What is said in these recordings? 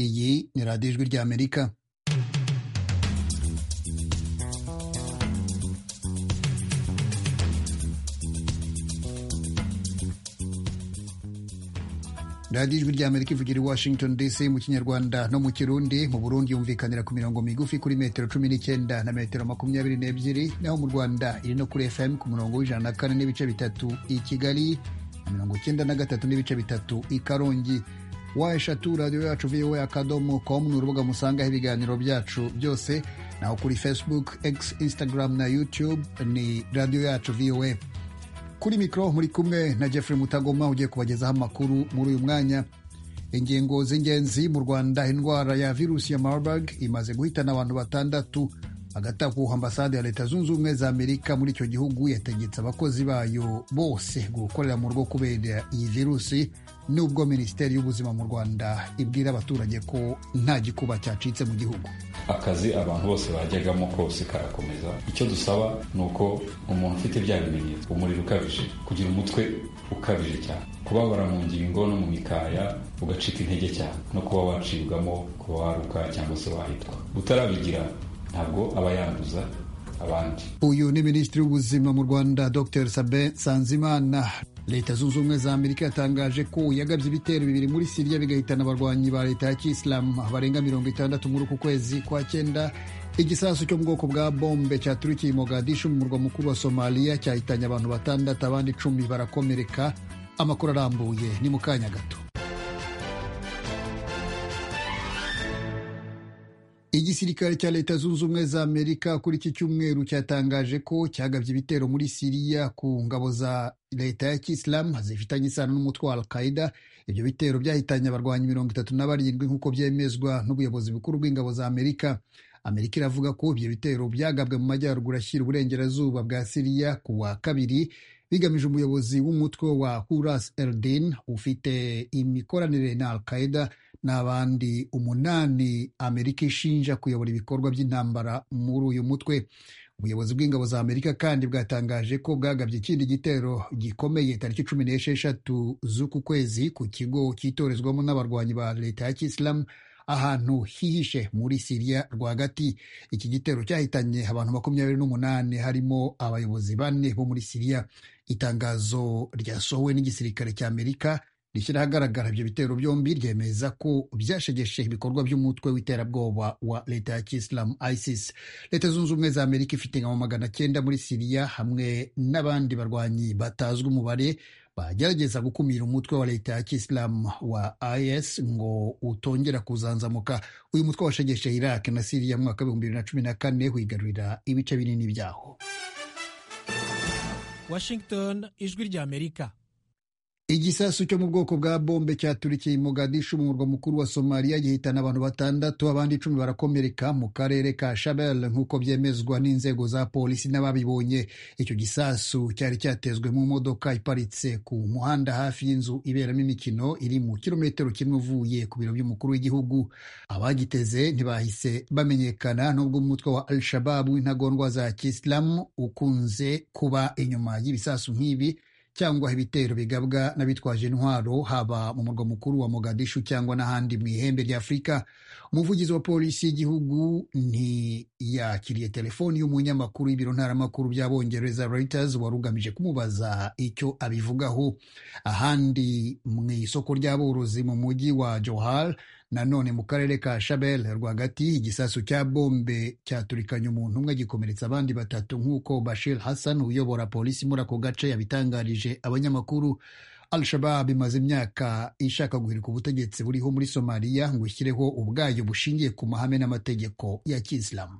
Iyi ni radiyo ijwi ry'Amerika radiyo ijwi ry'Amerika ivugira i Washington DC mu kinyarwanda no mu kirundi mu Burundi yumvikanira ku mirongo migufi kuri metero cumi n'icyenda na metero makumyabiri n'ebyiri naho mu Rwanda iri no kuri FM ku murongo w'ijana na kane n'ibice bitatu i Kigali mirongo icyenda na gatatu n'ibice bitatu i Karongi wa eshatu radiyo yacu voa akadomo com ni urubuga musangaho ibiganiro byacu byose naho kuri facebook x instagram na youtube ni radiyo yacu voa kuri mikoro muri kumwe na jeffrey mutagoma ugiye kubagezaho amakuru muri uyu mwanya ingingo z'ingenzi mu rwanda indwara ya virusi ya marburg imaze guhitana abantu batandatu hagati aho ambasade ya leta zunze ubumwe za amerika muri icyo gihugu yategetse abakozi bayo bose gukorera mu rugo kubera iyi virusi nubwo minisiteri y'ubuzima mu rwanda ibwira abaturage ko nta gikuba cyacitse mu gihugu akazi abantu bose bajyagamo kose karakomeza icyo dusaba ni uko umuntu ufite bya bimenyetso umuriro ukabije kugira umutwe ukabije cyane kubabara mu ngingo no mu mikaya ugacika intege cyane no kuba wacibwamo kuba waruka cyangwa se wahitwa utarabigira ntabwo aba yanduza abandi uyu ni minisitiri w'ubuzima mu rwanda dr sabe sanzimana leta zunze ubumwe za amerika yatangaje ko yagabye ibitero bibiri muri siriya bigahitana abarwanyi ba leta ya kisilamu barenga mirongo itandatu muri uku kwezi kwa cyenda igisasu cyo mu bwoko bwa bombe cyaturikiye mogadishu mu murwa mukuru wa somaliya cyahitanye abantu batandatu abandi icumi barakomereka amakuru arambuye ni mu kanya gato igisirikare cya leta zunze ubumwe za amerika kuri iki cyumweru cyatangaje ko cyagabye ibitero muri siriya ku ngabo za leta ya kisilamu zifitanye isano n'umutwe wa al qaida ibyo bitero byahitanye abarwanyi mirongo itatu na barindwi nk'uko byemezwa n'ubuyobozi bukuru bw'ingabo za amerika amerika iravuga ko ibyo bitero byagabwe mu majyaruguru ashyira uburengerazuba bwa siriya ku wa kabiri bigamije umuyobozi w'umutwe wa huras eldin ufite imikoranire na al qaida n'abandi umunani amerika ishinja kuyobora ibikorwa by'intambara muri uyu mutwe ubuyobozi bw'ingabo za amerika kandi bwatangaje ko bwagabye ikindi gitero gikomeye tariki cumi n'esheshatu z'uku kwezi ku kigo cyitorezwamo n'abarwanyi ba leta ya kisilamu ahantu hihishe muri siriya rwagati iki gitero cyahitanye abantu makumyabiri n'umunani harimo abayobozi bane bo muri siriya itangazo ryasohowe n'igisirikare cya amerika rishyira ahagaragara ibyo bitero byombi ryemeza ko byashegeshe ibikorwa by'umutwe w'iterabwoba wa leta ya kisilamu isis leta zunze ubumwe za amerika ifite ingabo magana cyenda muri siriya hamwe n'abandi barwanyi batazwi umubare bagerageza gukumira umutwe wa leta ya kisilamu wa is ngo utongera kuzanzamuka uyu mutwe washegeshe iraq na siriya mu mwaka w'ibihumbi bibiri na cumi na kane wigarurira ibice binini byaho washington ijwi rya amerika igisasu cyo mu bwoko bwa bombe cyaturikiye Mogadishu mu murwa mukuru wa somaliya gihitana abantu batandatu abandi icumi barakomereka mu karere ka shabel nk'uko byemezwa n'inzego za polisi n'ababibonye icyo gisasu cyari cyatezwe mu modoka iparitse ku muhanda hafi y'inzu iberamo imikino iri mu kirometero kimwe uvuye ku biro by'umukuru w'igihugu abagiteze ntibahise bamenyekana n'ubwo umutwe wa al shababu w'intagondwa za kisilamu ukunze kuba inyuma y'ibisasu nk'ibi cyangwa ibitero bigabwa n'abitwaje intwaro haba mu murwa mukuru wa Mogadishu cyangwa n'ahandi mu ihembe rya Afurika umuvugizi wa polisi y'igihugu ntiyakiriye telefoni y'umunyamakuru w'ibiro ntaramakuru by'abongereza Reuters wari ugamije kumubaza icyo abivugaho ahandi mu isoko ry'aborozi mu mujyi wa Johar nanone mu karere ka shabel rwagati igisasu cya bombe cyaturikanye umuntu umwe gikomeretsa abandi batatu nk'uko bashir hassan uyobora polisi muri ako gace yabitangarije abanyamakuru al-shabab imaze imyaka ishaka guhirika ubutegetsi buriho muri somaliya ngo ishyireho ubwayo bushingiye ku mahame n'amategeko ya kisilamu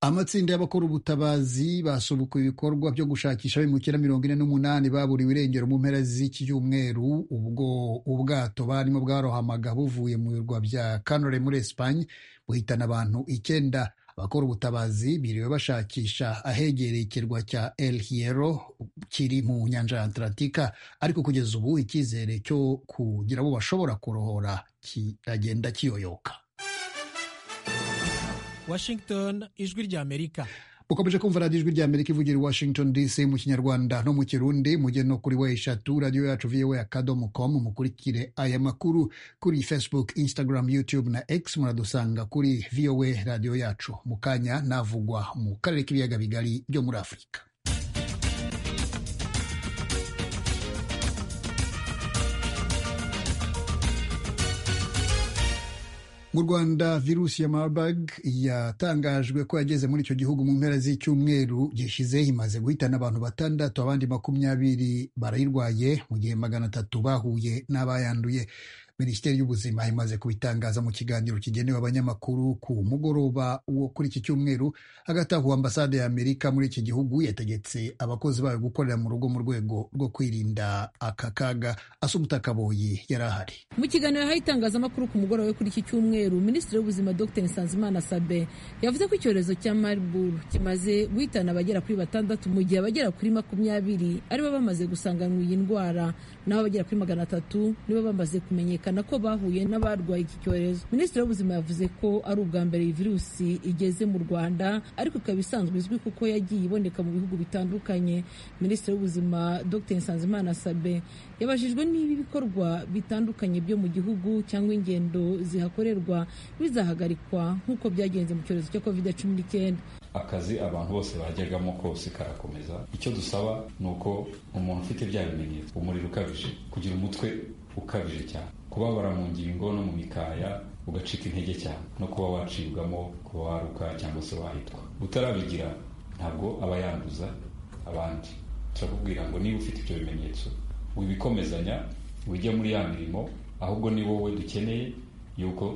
amatsinda y'abakora ubutabazi basubukuye ibikorwa byo gushakisha abimukira mirongo ine n'umunani baburiwe irengero mu mpera z'iki cyumweru ubwo ubwato barimo bwarohamaga buvuye mu birwa bya kanore muri esipanye buhitana abantu icyenda abakora ubutabazi biriwe bashakisha ahegereye ikirwa cya el hiero kiri mu nyanja ya atlantika ariko kugeza ubu icyizere cyo kugira abo bashobora kurohora kiragenda kiyoyoka Washington ijwi rya Amerika ukomeje kumva radiyo ijwi ry'amerika ivugira i washington dc mu kinyarwanda no mu kirundi mujye no kuri we eshatu radiyo yacu voa akadomo komu mukurikire aya makuru kuri facebook instagram youtube na x muradusanga kuri voa radiyo yacu mu kanya navugwa mu karere k'ibiyaga bigari byo muri afurika mu rwanda virusi ya marburg yatangajwe ko yageze muri icyo gihugu mu mpera z'icyumweru gishize imaze guhitana abantu batandatu abandi makumyabiri barayirwaye mu gihe magana atatu bahuye n'abayanduye minisiteri y'ubuzima imaze kubitangaza mu kiganiro kigenewe abanyamakuru ku mugoroba wo kuri iki cyumweru hagati aho ambasade ya amerika muri iki gihugu yategetse abakozi bayo gukorera mu rugo mu rwego rwo kwirinda aka kaga asumuta akaboyi yari ahari mu kiganiro yahaye itangazamakuru ku mugoroba we kuri iki cyumweru minisitiri w'ubuzima dr nsanzimana sabe yavuze ko icyorezo cya mariburu kimaze guhitana abagera kuri batandatu mu gihe abagera kuri makumyabiri aribo bamaze gusanganwa iyi ndwara naho abagera kuri magana atatu nibo bamaze kumenyekana byerekana ko bahuye n'abarwaye iki cyorezo minisitiri w'ubuzima yavuze ko ari ubwa mbere iyi virusi igeze mu rwanda ariko ikaba isanzwe izwi kuko yagiye iboneka mu bihugu bitandukanye minisitiri w'ubuzima dr nsanzimana sabe yabajijwe niba ibikorwa bitandukanye byo mu gihugu cyangwa ingendo zihakorerwa bizahagarikwa nk'uko byagenze mu cyorezo cya covid cumi n'icyenda akazi abantu bose bajyagamo kose karakomeza icyo dusaba ni uko umuntu ufite bya bimenyetso umuriro ukabije kugira umutwe ukabije cyane kubabara mu ngingo no mu mikaya ugacika intege cyane no kuba wacibwamo kuba waruka cyangwa se wahitwa utarabigira ntabwo aba yanduza abandi turakubwira ngo niba ufite ibyo bimenyetso wibikomezanya ujya muri ya mirimo ahubwo ni wowe dukeneye yuko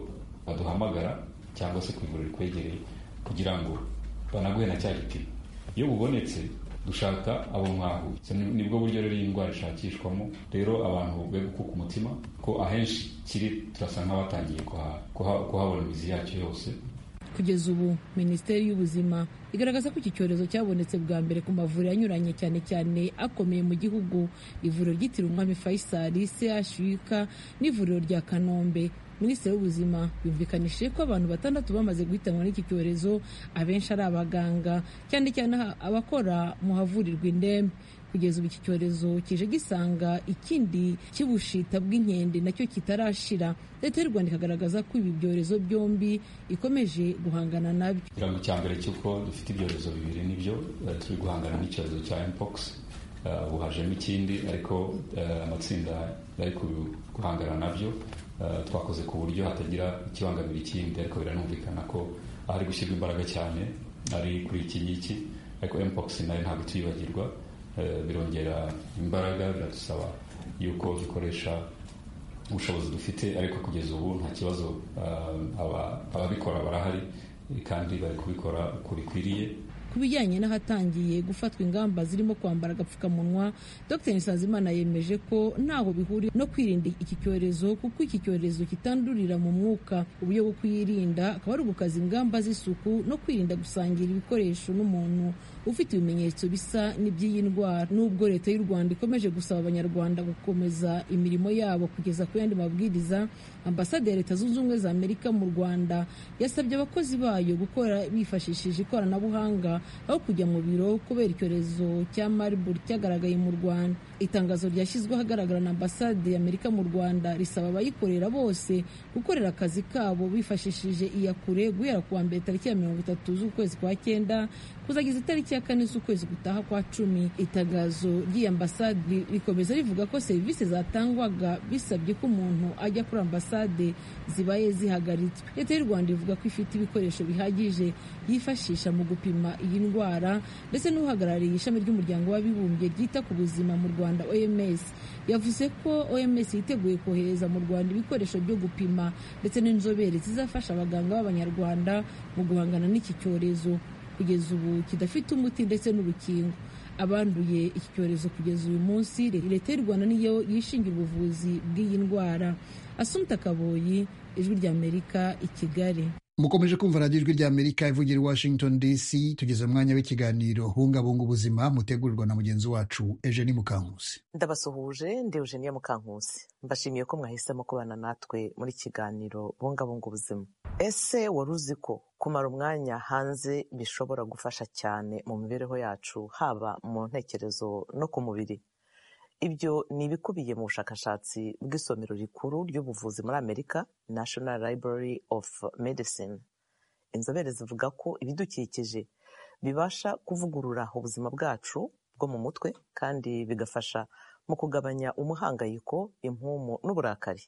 baduhamagara cyangwa se ku ivuriro rikwegereye kugira ngo banaguhe na cya gipimo iyo bubonetse dushaka abo mwahuye nibwo buryo rero iyi ndwara ishakishwamo rero abantu be gukuka umutima ko ahenshi kiri turasa nk'abatangiye kuhabona imizi yacyo yose kugeza ubu minisiteri y'ubuzima igaragaza ko iki cyorezo cyabonetse bwa mbere ku mavuriro anyuranye cyane cyane akomeye mu gihugu ivuriro ryitiriwe umwami faisal chuk n'ivuriro rya kanombe minisitiri w'ubuzima yumvikanishije ko abantu batandatu bamaze guhitanwa n'iki cyorezo abenshi ari abaganga cyane cyane abakora mu havurirwa indembe kugeza ubu iki cyorezo kije gisanga ikindi cy'ubushita bw'inkende nacyo kitarashira leta y'u rwanda ikagaragaza ko ibi byorezo byombi ikomeje guhangana nabyo ikirango cya mbere cy'uko dufite ibyorezo bibiri nibyo turi guhangana n'icyorezo cya mpox ubu hajemo ikindi ariko amatsinda ari guhangana nabyo twakoze ku buryo hatagira ikibangamira ikindi ariko biranumvikana ko ahari gushyirwa imbaraga cyane ari kuri iki ngiki ariko mpox nayo ntabwo tuyibagirwa birongera imbaraga biradusaba yuko dukoresha ubushobozi dufite ariko kugeza ubu nta kibazo ababikora barahari kandi bari kubikora uko bikwiriye ku bijyanye n'ahatangiye gufatwa ingamba zirimo kwambara agapfukamunwa dr nsanzimana yemeje ko ntaho bihuriye no kwirinda iki cyorezo kuko iki cyorezo kitandurira mu mwuka uburyo bwo kuyirinda akaba ari ugukaza ingamba z'isuku no kwirinda gusangira ibikoresho n'umuntu ufite ibimenyetso bisa n'iby'iyi ndwara n'ubwo leta y'u rwanda ikomeje gusaba abanyarwanda gukomeza imirimo yabo kugeza ku yandi mabwiriza ambasade ya leta zunze ubumwe za amerika mu rwanda yasabye abakozi bayo gukora bifashishije ikoranabuhanga aho kujya mu biro kubera icyorezo cya mariburu cyagaragaye mu rwanda itangazo ryashyizweho ahagaragara na ambasade y'amerika mu rwanda risaba abayikorera bose gukorera akazi kabo bifashishije iyakure guhera ku wa mbere tariki ya mirongo itatu z'ukwezi kwa cyenda kuzageza itariki ya kane z'ukwezi gutaha kwa cumi itangazo ry'iyi ambasade rikomeza rivuga ko serivisi zatangwaga bisabye ko umuntu ajya kuri ambasade zibaye zihagaritswe leta y'u rwanda ivuga ko ifite ibikoresho bihagije yifashisha mu gupima iyi ndwara ndetse n'uhagarariye ishami ry'umuryango w'abibumbye ryita ku buzima mu rwanda oms yavuze ko oms yiteguye kohereza mu rwanda ibikoresho byo gupima ndetse n'inzobere zizafasha abaganga b'abanyarwanda mu guhangana n'iki cyorezo kugeza ubu kidafite umuti ndetse n'urukingo abanduye iki cyorezo kugeza uyu munsi leta y'u rwanda niyo yishingira ubuvuzi bw'iyi ndwara asumta kaboyi ijwi ry'amerika i kigali mukomeje kumva radiyo ijwi ry'amerika ivugira i washington dc tugeze umwanya w'ikiganiro bungabunga ubuzima mutegurirwa na mugenzi wacu ejeni mukankusi ndabasuhuje ndi eugenia mukankusi mbashimiye ko mwahisemo kubana natwe muri kiganiro bungabunga ubuzima ese wari uzi ko kumara umwanya hanze bishobora gufasha cyane mu mibereho yacu haba mu ntekerezo no ku mubiri ibyo ni ibikubiye mu bushakashatsi bw'isomero rikuru ry'ubuvuzi muri amerika national library of medicine inzobere zivuga ko ibidukikije bibasha kuvugurura ubuzima bwacu bwo mu mutwe kandi bigafasha mu kugabanya umuhangayiko impumu n'uburakari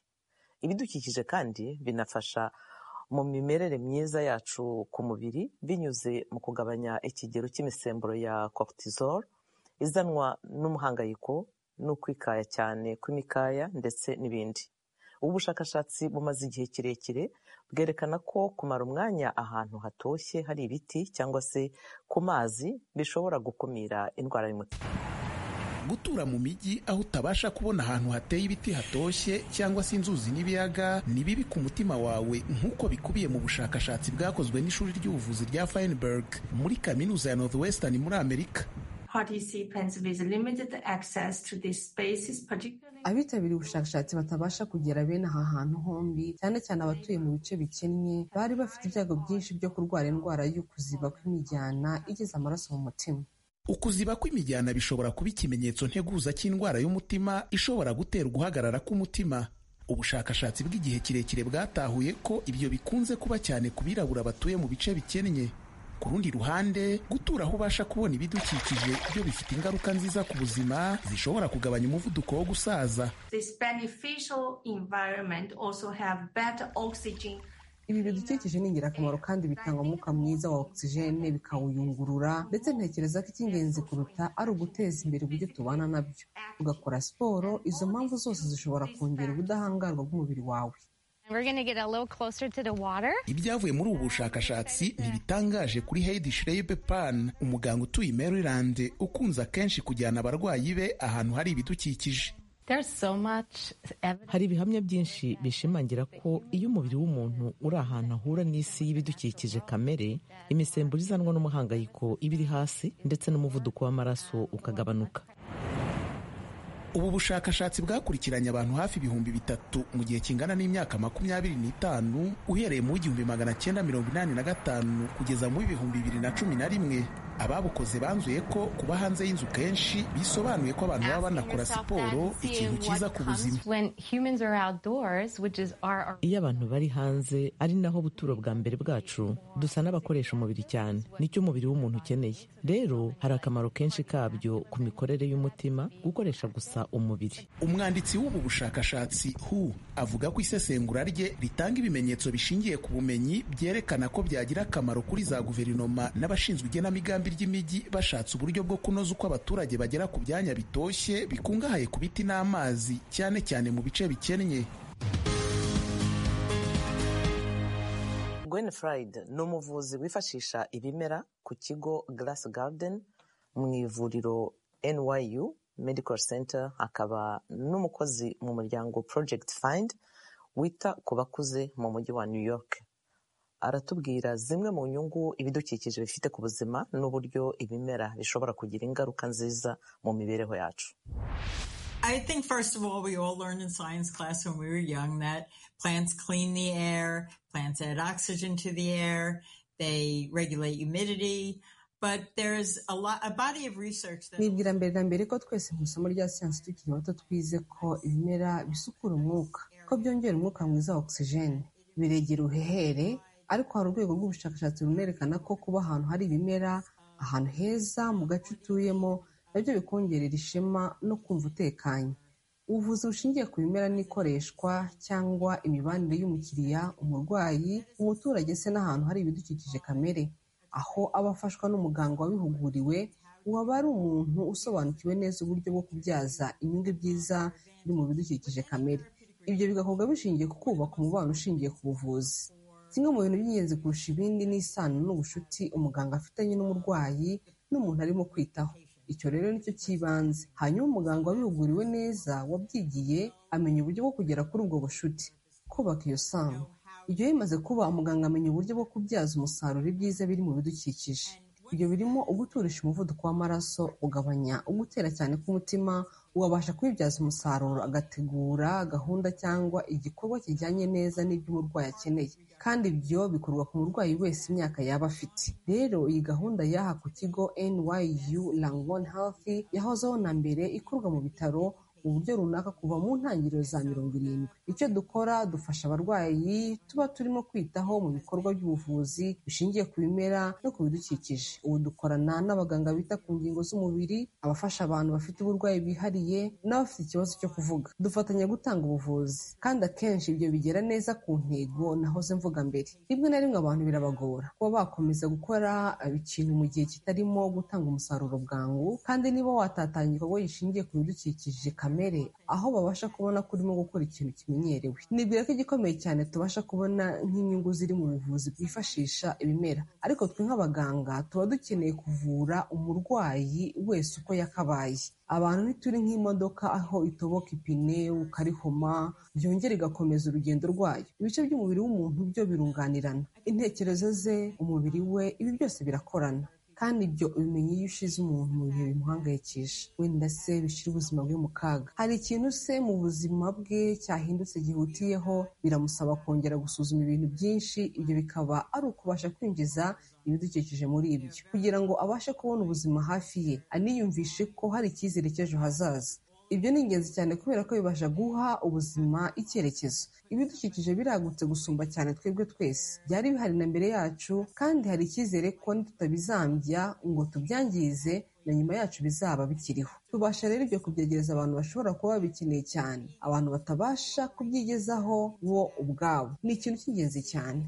ibidukikije kandi binafasha mu mimerere myiza yacu ku mubiri binyuze mu kugabanya ikigero cy'imisemburo ya cortisol izanwa n'umuhangayiko no kwikaya cyane kw'imikaya ndetse n'ibindi ubu bushakashatsi bumaze igihe kirekire bwerekana ko kumara umwanya ahantu hatoshye hari ibiti cyangwa se ku mazi bishobora gukumira indwara y'umutima gutura mu mijyi aho utabasha kubona ahantu hateye ibiti hatoshye cyangwa se inzuzi n'ibiyaga ni bibi ku mutima wawe nk'uko bikubiye mu bushakashatsi bwakozwe n'ishuri ry'ubuvuzi rya Feinberg muri kaminuza ya Northwestern muri Amerika abitabiriye ubushakashatsi batabasha kugera bene aha hantu hombi cyane cyane abatuye mu bice bikennye bari bafite ibyago byinshi byo kurwara indwara y'ukuziba kw'imijyana igeze amaraso mu mutima ukuziba kw'imijyana bishobora kuba ikimenyetso nteguza cy'indwara y'umutima ishobora gutera uguhagarara k'umutima ubushakashatsi bw'igihe kirekire bwatahuye ko ibyo bikunze kuba cyane ku birabura batuye mu bice bikennye ku rundi ruhande gutura aho ubasha kubona ibidukikije byo bifite ingaruka nziza ku buzima zishobora kugabanya umuvuduko wo gusaza ibi bidukikije ni ingirakamaro kandi bitanga umwuka mwiza wa ogisijene bikawuyungurura ndetse ntekereza ko icy'ingenzi kuruta ari uguteza imbere uburyo tubana nabyo ugakora siporo izo mpamvu zose zishobora kongera ubudahangarwa bw'umubiri wawe ibyavuye muri ubu bushakashatsi ntibitangaje kuri Heidi Schreiber Pan umuganga utuye Maryland ukunze akenshi kujyana abarwayi be ahantu hari ibidukikije So much... hari ibihamya byinshi bishimangira ko iyo umubiri w'umuntu uri ahantu ahura n'isi y'ibidukikije kamere imisemburo izanwa n'umuhangayiko iba iri hasi ndetse n'umuvuduko w'amaraso ukagabanuka ubu bushakashatsi bwakurikiranye abantu hafi ibihumbi bitatu mu gihe kingana n'imyaka makumyabiri n'itanu uhereye mu w'igihumbi magana cyenda mirongo inani na gatanu kugeza mu w'ibihumbi bibiri na cumi na rimwe ababukoze banzuye ko kuba hanze y'inzu kenshi bisobanuye ko abantu baba banakora siporo ikintu cyiza ku buzima iyo abantu bari hanze ari naho buturo bwa mbere bwacu dusa n'abakoresha umubiri cyane nicyo umubiri w'umuntu ukeneye rero hari akamaro kenshi kabyo ku mikorere y'umutima gukoresha gusa umubiri umwanditsi w'ubu bushakashatsi hu avuga ko isesengura rye ritanga ibimenyetso bishingiye ku bumenyi byerekana ko byagira akamaro kuri za guverinoma n'abashinzwe igenamigambi ry'imijyi bashatse uburyo bwo kunoza uko abaturage bagera ku byanya bitoshye bikungahaye ku biti n'amazi cyane cyane mu bice bikennye gwen fried ni umuvuzi wifashisha ibimera ku kigo glass garden mu ivuriro nyu medical center akaba n'umukozi mu muryango project find wita ku bakuze mu mujyi wa new york aratubwira zimwe mu nyungu ibidukikije bifite ku buzima n'uburyo ibimera bishobora kugira ingaruka nziza mu mibereho yacu nibwira mbere na mbere ko twese mu isomo rya siyansi tukiri bato twize ko ibimera bisukura umwuka ko byongera umwuka mwiza wa ogisijeni biregera uhehere ariko hari urwego rw'ubushakashatsi runerekana ko kuba ahantu hari ibimera ahantu heza mu gace utuyemo nabyo bikongerera ishema no kumva utekanye ubuvuzi bushingiye ku bimera n'ikoreshwa cyangwa imibanire y'umukiriya umurwayi umuturage se n'ahantu hari ibidukikije kamere aho aba afashwa n'umuganga wabihuguriwe waba ari umuntu usobanukiwe neza uburyo bwo kubyaza inyungu ibyiza biri mu bidukikije kamere ibyo bigakorwa bishingiye ku kubaka umubano ushingiye ku buvuzi kimwe mu bintu by'ingenzi kurusha ibindi ni isano n'ubucuti umuganga afitanye n'umurwayi n'umuntu arimo kwitaho icyo rero nicyo cy'ibanze hanyuma umuganga wabihuguriwe neza wabyigiye amenya uburyo bwo kugera kuri ubwo bucuti kubaka iyo sano ibyo bimaze kuba umuganga amenya uburyo bwo kubyaza umusaruro ibyiza biri mu bidukikije ibyo birimo uguturisha umuvuduko w'amaraso ugabanya ugutera cyane k'umutima uwabasha kwibyaza umusaruro agategura gahunda cyangwa igikorwa kijyanye neza n'ibyo umurwayi akeneye kandi ibyo bikorwa ku murwayi wese imyaka yaba afite rero iyi gahunda y'aha ku kigo nyu langon health yahozeho na mbere ikorwa mu bitaro mu buryo runaka kuva mu ntangiriro za mirongo irindwi icyo dukora dufasha abarwayi tuba turimo kwitaho mu bikorwa by'ubuvuzi bishingiye ku bimera no ku bidukikije ubu dukorana n'abaganga bita ku ngingo z'umubiri abafasha abantu bafite uburwayi bwihariye n'abafite ikibazo cyo kuvuga dufatanya gutanga ubuvuzi kandi akenshi ibyo bigera neza ku ntego nahoze mvuga mbere rimwe na rimwe abantu birabagora kuba bakomeza gukora ikintu mu gihe kitarimo gutanga umusaruro bwangu kandi niba watatanya igikorwa gishingiye ku bidukikije kamere aho babasha kubona ko urimo gukora ikintu kimenyerewe nibwira ko igikomeye cyane tubasha kubona nk'inyungu ziri mu buvuzi bwifashisha ibimera ariko twe nk'abaganga tuba dukeneye kuvura umurwayi wese uko yakabaye abantu ntituri nk'imodoka aho itoboka ipine ukarihoma byongera igakomeza urugendo rwayo ibice by'umubiri w'umuntu byo birunganirana intekerezo ze umubiri we ibi byose birakorana kandi ibyo ubimenya iyo ushize umuntu mu bihe bimuhangayikisha wenda se bishyira ubuzima bwe mu kaga hari ikintu se mu buzima bwe cyahindutse gihutiyeho biramusaba kongera gusuzuma ibintu byinshi ibyo bikaba ari ukubasha kwinjiza ibidukikije muri ibyo kugira ngo abashe kubona ubuzima hafi ye aniyumvishe ko hari icyizere cy'ejo hazaza ibyo ni ingenzi cyane kubera ko bibasha guha ubuzima icyerekezo ibidukikije biragutse gusumba cyane twebwe twese byari bihari na mbere yacu kandi hari icyizere ko tutabizambya ngo tubyangize na nyuma yacu bizaba bikiriho tubasha rero ibyo kubyegereza abantu bashobora kuba babikeneye cyane abantu batabasha kubyigezaho bo ubwabo ni ikintu cy'ingenzi cyane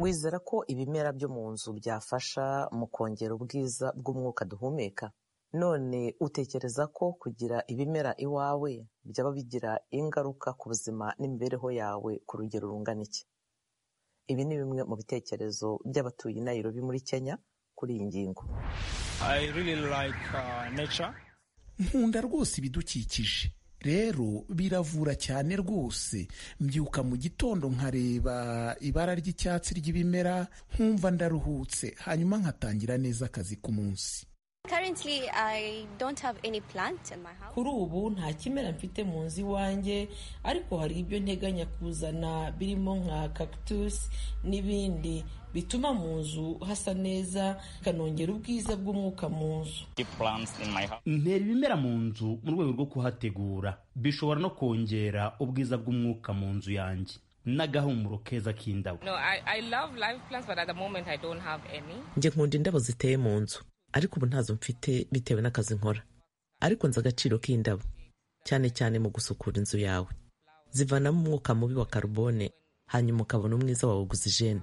wizera ko ibimera byo mu nzu byafasha mu kongera ubwiza bw'umwuka duhumeka none utekereza ko kugira ibimera iwawe byaba bigira ingaruka ku buzima n'imibereho yawe ku rugero rungana iki ibi ni bimwe mu bitekerezo by'abatuye Nairobi muri kenya kuri iyi ngingo nkunda rwose ibidukikije rero biravura cyane rwose mbyuka mu gitondo nkareba ibara ry'icyatsi ry'ibimera nkumva ndaruhutse hanyuma nkatangira neza akazi k'umunsi kuri ubu nta kimera mfite mu nzu iwanjye ariko hari ibyo nteganya kuzana birimo nka cactus n'ibindi bituma mu nzu hasa neza bikanongera ubwiza bw'umwuka mu nzu ntera ibimera mu nzu mu rwego rwo kuhategura bishobora no kongera ubwiza bw'umwuka mu nzu yanjye n'agahumuro keza k'indabo njye nkunda indabo ziteye mu nzu ariko ubu ntazo mfite bitewe n'akazi nkora ariko nzi agaciro k'indabo cyane cyane mu gusukura inzu yawe zivanamo umwuka mubi wa karubone hanyuma ukabona umwiza wawe ogisijene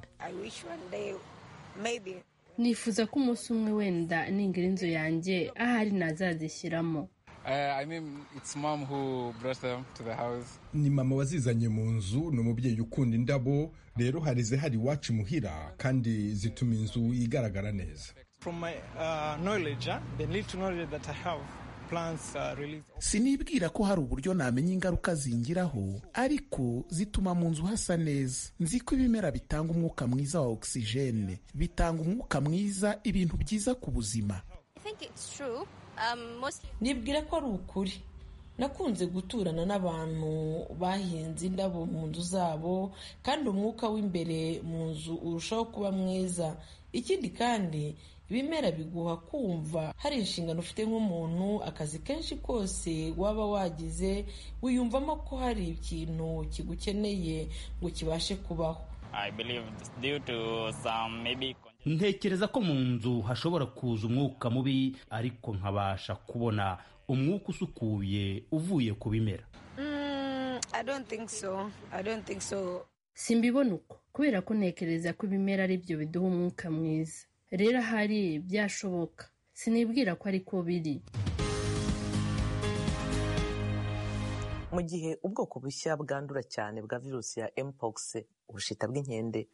nifuza ko umunsi umwe wenda ningira inzu yanjye ahari nazazishyiramo ni mama wazizanye mu nzu ni umubyeyi ukunda indabo rero hari izihari iwacu imuhira kandi zituma inzu igaragara neza sinibwira ko hari uburyo namenya ingaruka zingiraho ariko zituma mu nzu hasa neza nzi ko ibimera bitanga umwuka mwiza wa ogisijene bitanga umwuka mwiza ibintu byiza ku buzima nibwira ko ari ukuri nakunze guturana n'abantu bahinze indabo mu nzu zabo kandi umwuka w'imbere mu nzu urushaho kuba mwiza ikindi kandi ibimera biguha kumva hari inshingano ufite nk'umuntu akazi kenshi kose waba wagize wiyumvamo ko hari ikintu kigukeneye ngo kibashe kubaho ntekereza ko mu nzu hashobora kuza umwuka mubi ariko nkabasha kubona umwuka usukuye uvuye ku bimera simbibona uko kubera ko ntekereza ko ibimera ari byo biduha umwuka mwiza rero ahari byashoboka sinibwira ko ariko biri mu gihe ubwoko bushya bwandura cyane bwa virusi ya mpox ubushita bw'inkende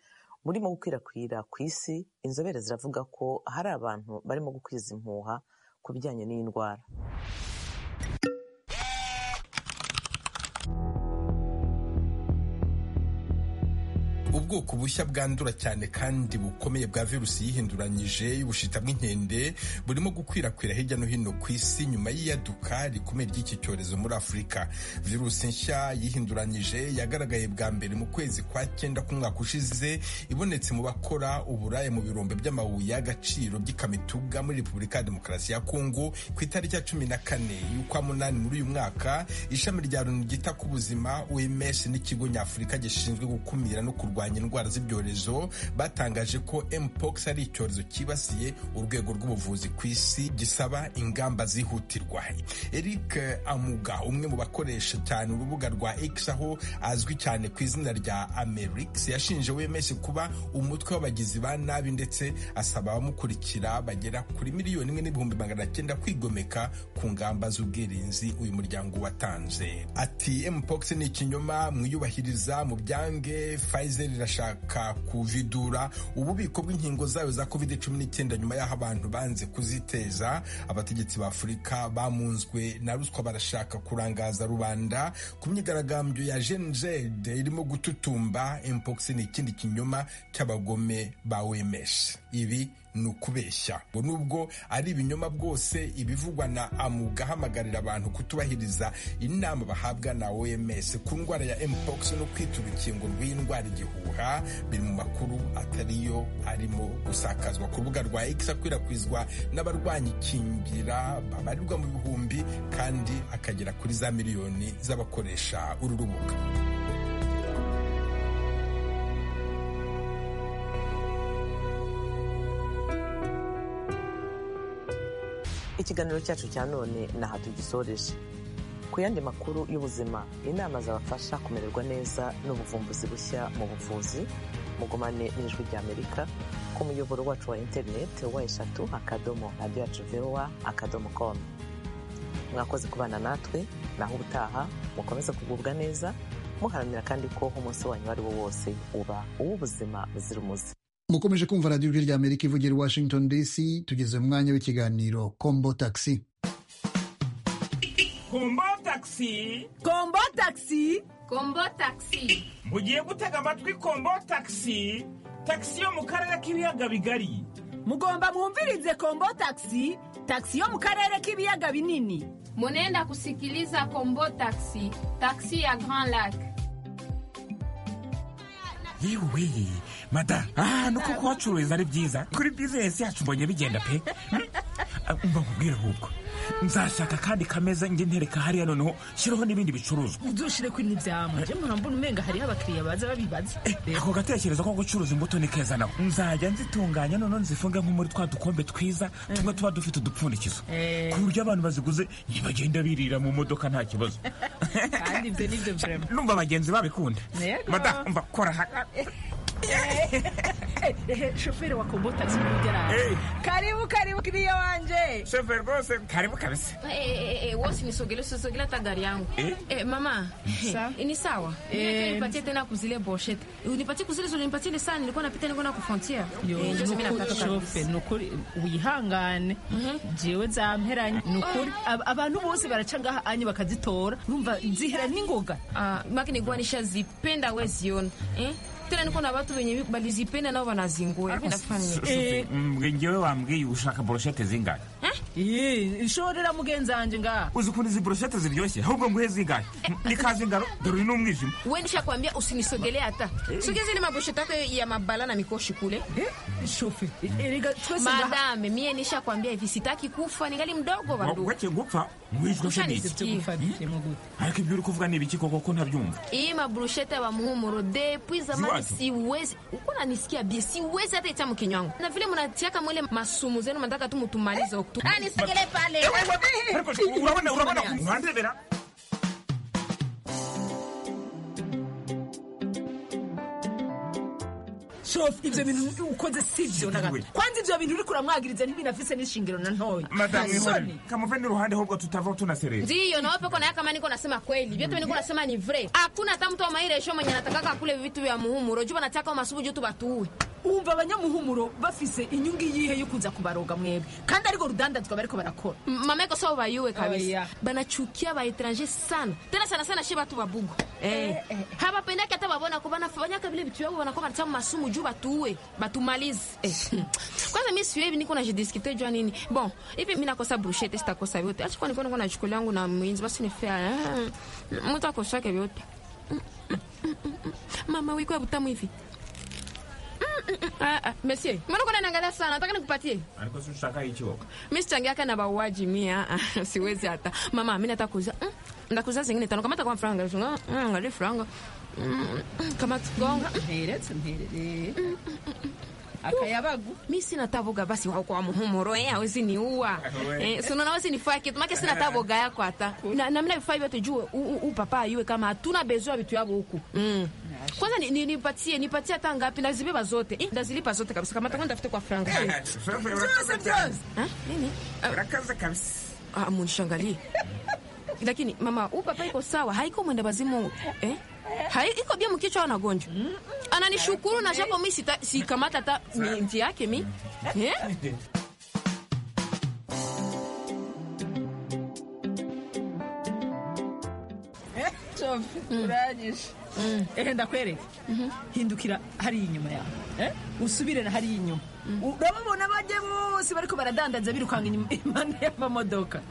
burimo gukwirakwira ku isi inzobere ziravuga ko hari abantu barimo gukwiza impuha ku bijyanye n'iyi ndwara ubwoko bushya bwandura cyane kandi bukomeye bwa virusi yihinduranyije y'ubushita bw'inkende burimo gukwirakwira hirya no hino ku isi nyuma y'iyaduka rikomeye ry'iki cyorezo muri afurika virusi nshya yihinduranyije yagaragaye bwa mbere mu kwezi kwa cyenda k'umwaka ushize ibonetse mu bakora uburaya mu birombe by'amabuye y'agaciro by'ikamituga muri repubulika ya demokarasi ya kongo ku itariki ya cumi na kane y'ukwa munani muri uyu mwaka ishami rya loni ryita ku buzima oms n'ikigo nyafurika gishinzwe gukumira no kurwanya indwara z'ibyorezo batangaje ko mpox ari icyorezo cyibasiye urwego rw'ubuvuzi ku isi gisaba ingamba zihutirwa eric amuga umwe mu bakoresha cyane urubuga rwa x aho azwi cyane ku izina rya amerix yashinje wemeshi kuba umutwe w'abagizi ba nabi ndetse asaba abamukurikira bagera kuri miliyoni imwe n'ibihumbi magana cyenda kwigomeka ku ngamba z'ubwirinzi uyu muryango watanze ati mpox ni ikinyoma mwiyubahiriza mu byange Pfizer irashaka kuvidura ububiko bw'inkingo zayo za covid cumi n'icyenda nyuma y'aho abantu banze kuziteza abategetsi ba afurika bamunzwe na ruswa barashaka kurangaza rubanda ku myigaragambyo ya jenjede irimo gututumba mpox ni ikindi kinyoma cy'abagome ba wemesh ibi ni ukubeshya ngo nubwo ari ibinyoma bwose ibivugwa na amuga ahamagarira abantu kutubahiriza inama bahabwa na oms ku ndwara ya mpox no kwita urukingo rw'indwara igihuha biri mu makuru atariyo arimo gusakazwa ku rubuga rwa x akwirakwizwa n'abarwanya ikingira babarirwa mu bihumbi kandi akagera kuri za miliyoni z'abakoresha uru rubuga ikiganiro cyacu cya none ni aha tugisoreje ku yandi makuru y'ubuzima inama zabafasha kumererwa neza n'ubuvumbuzi bushya mu buvuzi mugumane n'ijwi ry'amerika ku muyoboro wacu wa interineti wa eshatu akadomo radiyo yacu vewa akadomo komu mwakoze kubana natwe naho ubutaha mukomeze kugubwa neza muharanira kandi ko umunsi wanyu uwo ari wo wose uba uw'ubuzima buzira umuze mukomeje kumva radiyo ijwi ry'amerika ivugira i washington dc tugeze mu mwanya w'ikiganiro kombo taxi kombo taxi kombo taxi kombo taxi mugiye gutega amatwi kombo taxi taxi yo mu karere k'ibiyaga bigari mugomba mwumvirize kombo taxi taxi yo mu karere k'ibiyaga binini munenda kusikiliza kombo taxi taxi ya grand lac yewe mada aha nuko kuhacururiza ari byiza kuri bizinesi yacu mbonye bigenda pe mba nkubwire ahubwo nzashaka kandi kameza njye ntereka hariya noneho shiraho n'ibindi bicuruzwa udushire ko ntibyama njye murambona umenga hariyo abakiriya baza babibaza ako gatekerezo ko gucuruza imbuto ni keza nawe nzajya nzitunganya noneho nzifunge nko muri twa dukombe twiza tumwe tuba dufite udupfundikizo ku buryo abantu baziguze ntibagenda birira mu modoka nta kibazo kandi ibyo ni byo burema numva abagenzi babikunda Yego. mada mva kora haka shoferi wa kombo taxi ntugeraho karibu karibu kiriya wanje shoferi rwose karibu kabisa wosi nisogelee usisogelee hata gari yangu Eh? Eh, mama Sawa. eh, ni sawa Eh, Niweke nipatie tena kuzile boshete unipatie kuzile zile nipatie ni sana nilikuwa napita nilikuwa na kufrontia Eh, njozi mimi nataka kabisa. shofe ni ukuri wihangane jewe zamperanye ni ukuri Ab- abantu bose baraca ngaha anye bakazitora urumva zihera n'ingoga Ah, maki nilikuwa nishazipenda we ziona eh? tena niko na watu wenye walizipenda nao wanazingua Hivi nafanya nini? ngewe wambwiye ushaka boroshete zingahe ishorera mugenzi wanjye ngaha uzi ukuntu izi boroshete ziryoshye ahubwo nguhe zingahe ni kazi ngaro dore uyu ni umwijima wewe nishakwambia usinisogelee hata sogeza ile maboshete yako ya mabala na mikoshi kule shofe erega twese ngaha madame mie nishakwambia hivi sitaki kufa ningali mdogo wa ndugu wace gupfa wishwe se Ushanisikia. niki ariko ibyo uri kuvuga ni ibiki koko ko ntabyumva iyi maburushete ya muhumuro depuis zamani Ziwapi? siwezi uko nanisikia bie siwezi hata ita mkinywa wangu na vile mnatiaka mwile masumu zenu mnataka tu mutumalize huku tu Ah, nisogelee pale ariko urabona urabona uhandebera shofe ibyo bintu ukoze si byo na gato kwanza ibyo bintu uri kuramwagiriza ntibinafise n'ishingiro na ntoya madamu Nta soni. ihore kamuve n'uruhande ahubwo tutavaho tunaserera ndiyo nawe peko naye kama niko nasema kweli vyote niko nasema ni vrai hakuna hata mtu wa mairesho mwenye anatakaka kule vitu vya muhumuro juba nataka masumu juu tubatuue wumva abanyamuhumuro bafise inyungu iyihe yo kuza kubaroga mwebwe kandi ariko rudandazwa bariko barakora mama yako sawa bayuwe kabisa Oya. banachukia waetranger sana tena sana sana she batu babugu eh. habapendaki hata babona ko banafa banyaka bile bitu yabo banakuwa banatamu masumu juu batuue batumalize eh. kwanza mi siyo hivi niko najidiskite jua nini bon hivi mi nakosa brushete sitakosa vyote acha kwani kwani nachukulia yangu na mwinzi basi ni fair eh. mtu akosake vyote Mm, mm, mm, mm, mm. mama wiko ya butamu hivi Mm, mm, mm. Ah, ah, monsieur mbona uko unaniangalia sana nataka nikupatie ariko si ushaka icyo mi sichangiaka na bauaji mia siwezi hata mama mi nataka kuuza mm, ndakuuza zingine tano kamata kwa franga Mm, angalia franga Mm, mm, kamata gonga mperetse mperere akayabagu mi sina taboga basi wako wa muhumuro eh hawezi niua Wewe. eh, sunaona hawezi nifaa kitu make sina taboga yako hata na namna vifaa hivyo tujue u- u- u papa ayue kama hatuna bezo ya vitu yavo huku mm. kwanza ni- ni- nipatie nipatie hata ngapi nazibeba zote eh, ndazilipa zote kabisa kamata kwani tafute kwa franga Byose, byose. Ah, nini urakaza kabisa munishangalie lakini mama huu papa iko sawa haiko mwenda bazimu eh? Hai, iko bia mkichwa anagonjwa ananishukuru na japo mi sita- sikamata hata minti yake mi eh? urangije ehe ndakwereka hindukira hariya inyuma yawe eh? usubire na hariya inyuma urababona bajya bose bariko baradandaza birukanga inyuma impande y'amamodoka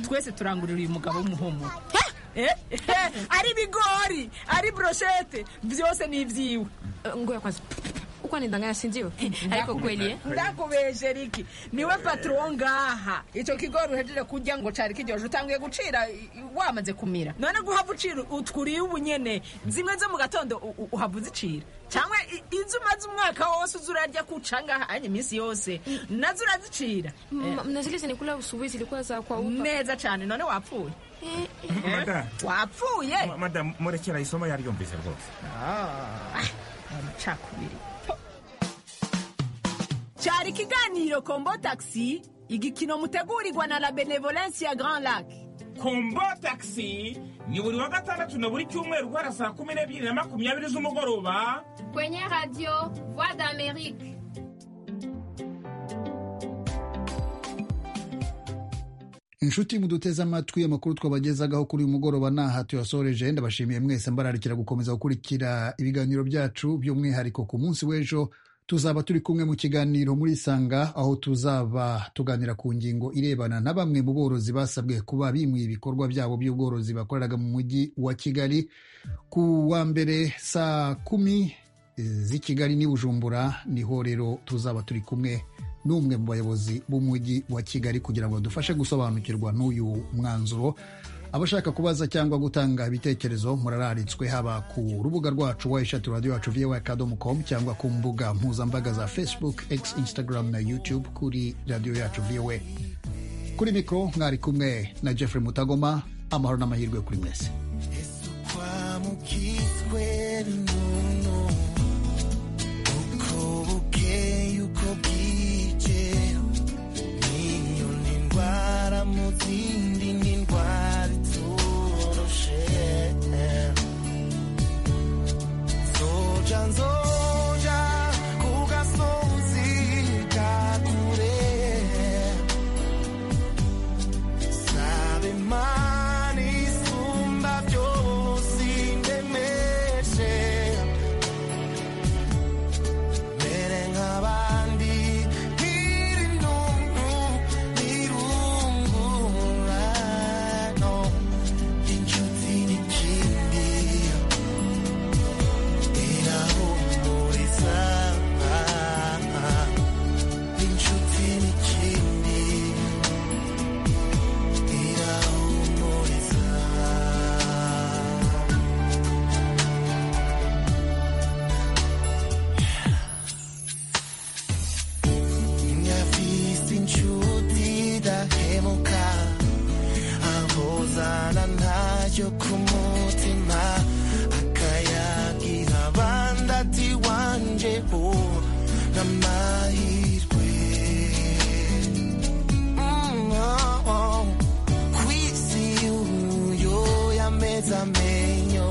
twese turangurira uyu mugabo w'umuhumuro Eh? Eh, ari ibigori ari broshete byose ni ibyiwe ngoya kwanza uko nindanganya sindiwe ariko kweli eh? ndakubeje riki niwe patro ngaha icyo kigori uhejeje kurya ngo cari kiryoje utanguye gucira i- wamaze kumira none guhava ucira utwuriye ubunyene zimwe zo mu gatondo u- u- uhava uzicira cyangwa i- izo umaze umwaka wose uza urarya kuca ngaha anye iminsi yose nazo urazicira Ma- na zile zinikula usubuhi zilikuwa za kwa upa neza cyane none wapfuye madamu wapfuye madamu murekera isomo yaryumvise rwose amacakubiri cyari ikiganiro kombo taxi igikino mutegurirwa na la benevolence ya grand lac kombo taxi ni buri wa gatandatu na buri cyumweru guhera saa kumi n'ebyiri na makumyabiri z'umugoroba kwenye radio voix d'amerique inshuti muduteze amatwi amakuru twabagezagaho kuri uyu mugoroba ntaha tuyasoreje ndabashimiye mwese mbararikira gukomeza gukurikira ibiganiro byacu by'umwihariko ku munsi w'ejo tuzaba turi kumwe mu kiganiro muri sanga aho tuzaba tuganira ku ngingo irebana na bamwe mu borozi basabwe kuba bimuye ibikorwa byabo by'ubworozi bakoreraga mu mujyi wa kigali ku wa mbere saa kumi z'i kigali n'i bujumbura niho rero tuzaba turi kumwe n'umwe mu bayobozi b'umujyi wa kigali kugira ngo badufashe gusobanukirwa n'uyu mwanzuro abashaka kubaza cyangwa gutanga ibitekerezo murararitswe haba ku rubuga rwacu wa eshatu radiyo yacu viwa akadomo komu cyangwa ku mbuga mpuzambaga za facebook x instagram na youtube kuri radiyo yacu viwe kuri mikoro mwari kumwe na jeffrey mutagoma amahoro n'amahirwe kuri mwese kwamukitweri nono uko bukeye uko bwije niyo n'indwara mu zindi n'indwara iturushe nzoja nzoja ku gasozi kakure sabe imana isumba byose indemeshe mbere nk'abandi ntiri nungu nirungurano inshuti n'ikindi irahumuriza inshuti n'ikindi Namahirwe Mm, oh, oh. kwisi uyo yameza amenyo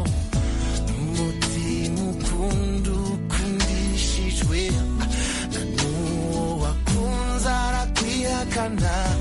umutima ukunda ukundishijwe Ah, ijana